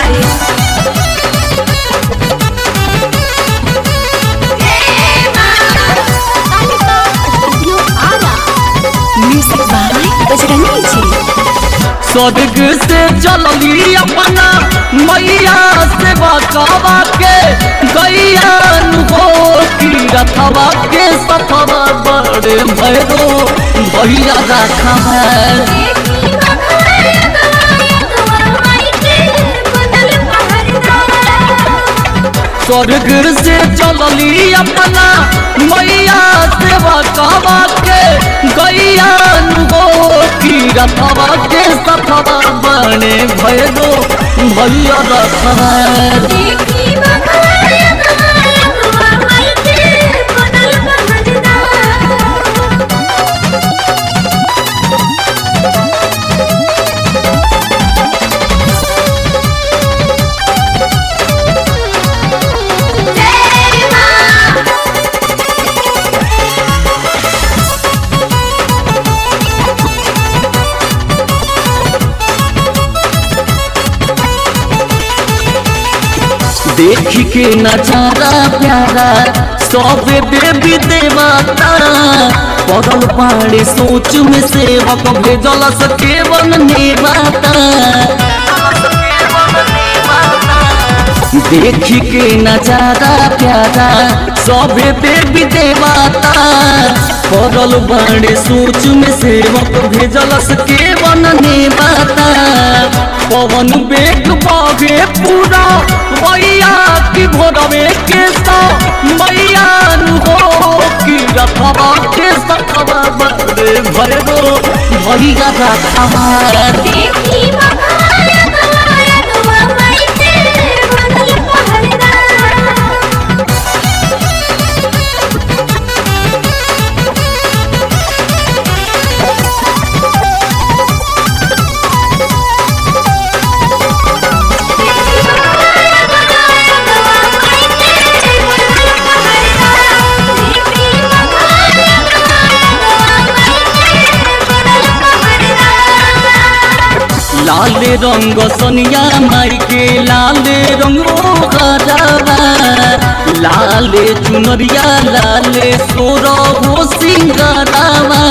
बाड़े music by Bajrangi जी स्वर्ग से चलली अपना मैया से बचावा के गैया हो की रथवा के सथवा बड़े भैरो भैया रखा है स्वर्ग से चलली अपना मैया से बचावा के गैया हो की रथवा के सथवा बड़े भैरो भैया रखा है देख के नजारा प्यारा सब देवी देवता पड़ल पाड़े सोच में सेवक भेजल सके वन नेवाता देख के नजारा प्यारा सब देवी देवता पड़ल बाड़े सोच में सेवक भेजल सके वन नेवाता पवन बेग बागे पूरा मैया की भोरवे के सा मैया हो की रखवा के सखवा बड़े भैरो भैया रखवा लाल रंग सोनिया माई के लाल रंग हरावा लाल चुनरिया लाल सोर हो सिंगारावा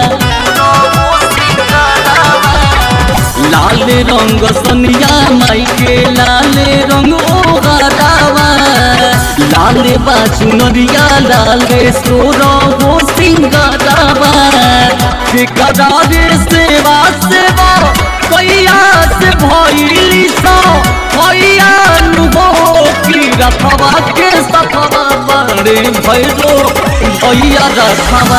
लाल रंग सोनिया माई के लाल रंग हरावा लाल बा चुनरिया लाल सोर हो सिंगारावा ठेकेदार सेवा सेवा कैया से भइली सा भैया हो की रखवा के सखवा बड़े भैरो भैया रखवा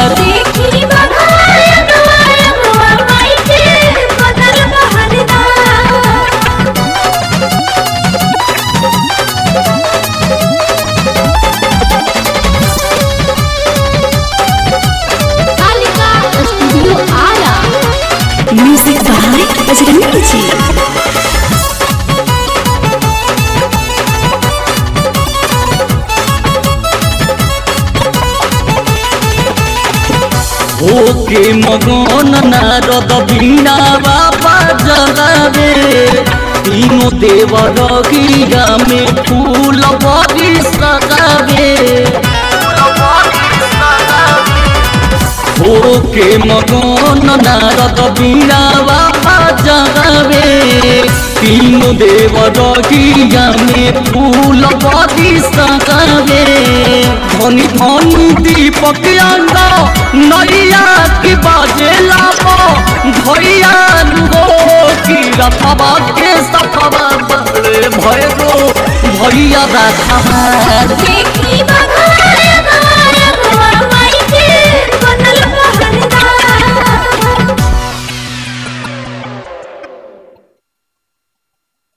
studio Ara music by Bajrangi ji okay मगन नारद बीना बाबा जगावे तीनों देवर गिरा में फूल बड़ी सगावे ओके मगन नारद बीना बाबा जगावे तीनों देवर गिरा में फूल बड़ी सगावे धनी धनी दीपक अंगा नैया की बाजे लाबो भैया हो की रथवा के सफवा बड़े भैरो भैया रखवा देखी बघा